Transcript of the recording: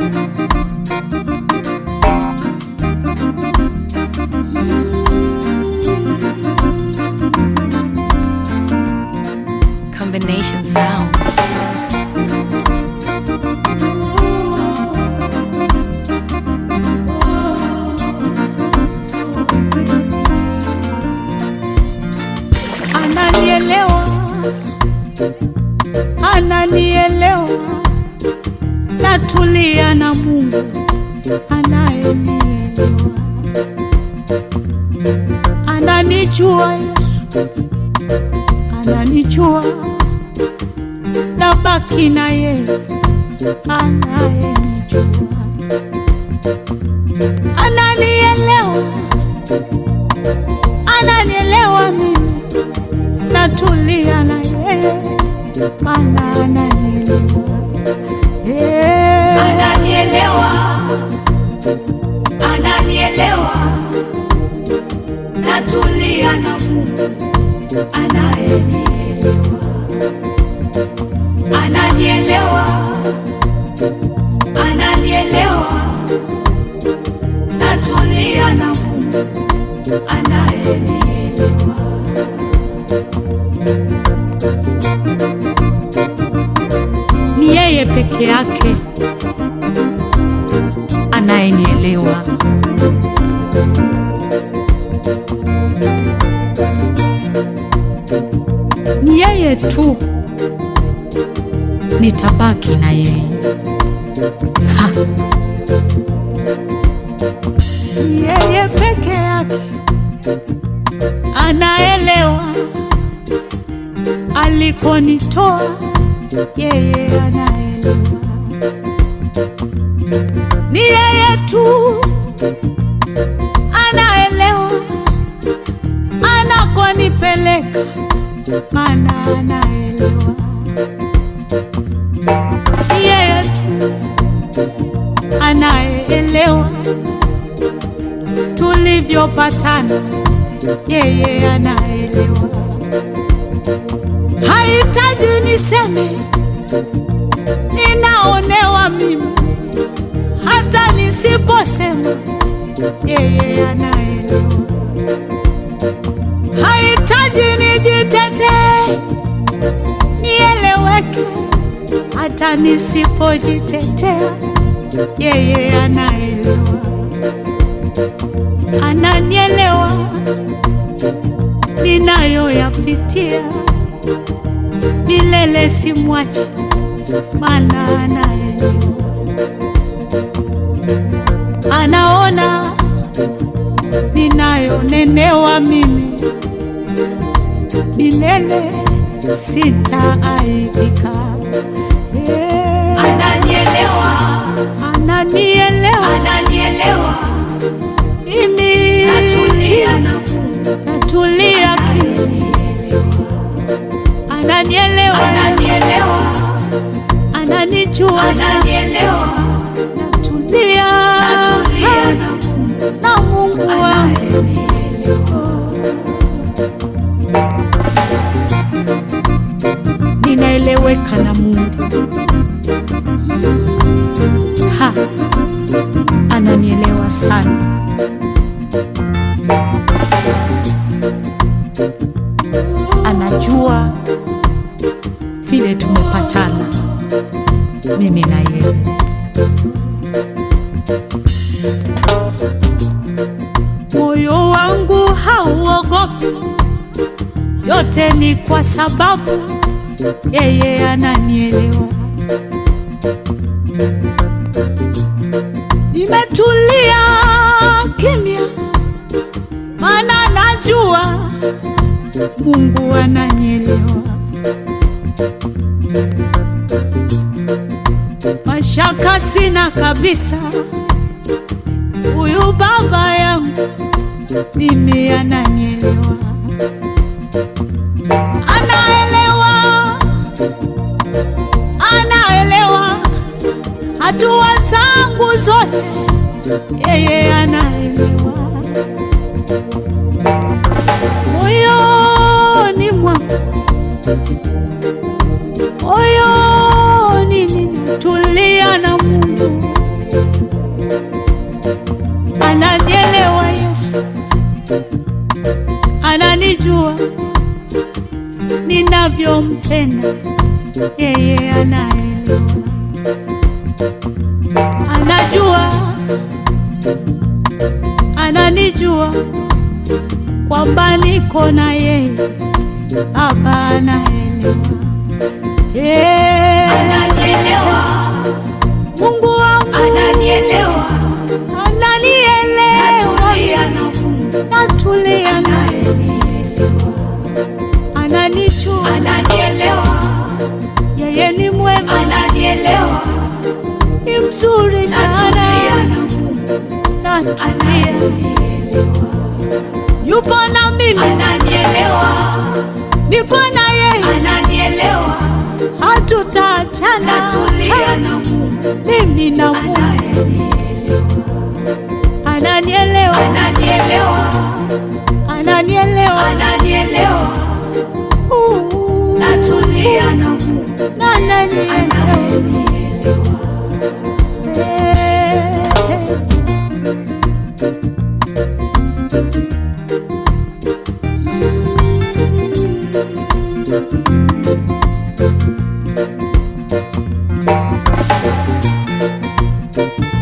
Combination sound. Ananielewa, ananielewa, natulia na Mungu anayenielewa, ananijua Yesu, ananijua, nabaki na yeye anayenijua, ananielewa, ananielewa mimi natulia na yeye maana ananielewa Eh. Ananielewa, ananielewa, natulia na Mungu anayenielewa. Ananielewa, ananielewa, natulia na Mungu anayenielewa. ni yeye peke yake anayenielewa ni yeye tu nitabaki na yeye Ha. Ni yeye peke yake anaelewa alikonitoa yeye anaelewa, ni yeye tu anaelewa anakonipeleka, maana anaelewa, ni yeye tu anayeelewa tulivyopatana, yeye anaelewa hahitaji niseme ninaonewa mimi, hata nisiposema yeye anaelewa. Hahitaji nijitetee nieleweke, hata nisipojitetea yeye anaelewa, ananielewa ninayoyapitia milele simwachi, maana anaelewa, anaona ninayonenewa mimi, milele sitaaibika. Yeah. Ananielewa, Ananielewa ananielewa, mimi, natulia na Mungu natulia kimya, ananielewa, ananielewa, ananijua sana, ananielewa, natulia natulia na Mungu na Mungu wangu. anayenielewa. ninaeleweka na Mungu. Ha, ananielewa sana. Anajua vile tumepatana mimi na yeye. Moyo wangu hauogopi, yote ni kwa sababu yeye ananielewa. Nimetulia kimya, maana najua Mungu ananielewa. Mashaka sina kabisa, huyu baba yangu mimi ananielewa, anaelewa anaelewa hatua zangu zote, yeye anaelewa. Moyoni mwangu, moyoni ninatulia na Mungu, ninavyompenda yeye anaelewa, anajua, ananijua kwamba niko na yeye, Baba anaelewa, yeah. Ananielewa, Mungu wangu ananielewa, ananielewa, natulia na Mungu natulia naye, anayenielewa, ananijua, ananielewa, yeye ni mwema, ananielewa, ni mzuri natulia sana, na Mungu natulia, anayenielewa, yupo na mimi, ananielewa, niko na yeye, ananielewa, hatutaachana, natulia na Mungu mimi na Mungu, anayenielewa, ananielewa, ananielewa, ananielewa, ananielewa, Uh, natulia na Mungu ananielewa. anayenielewa. Thank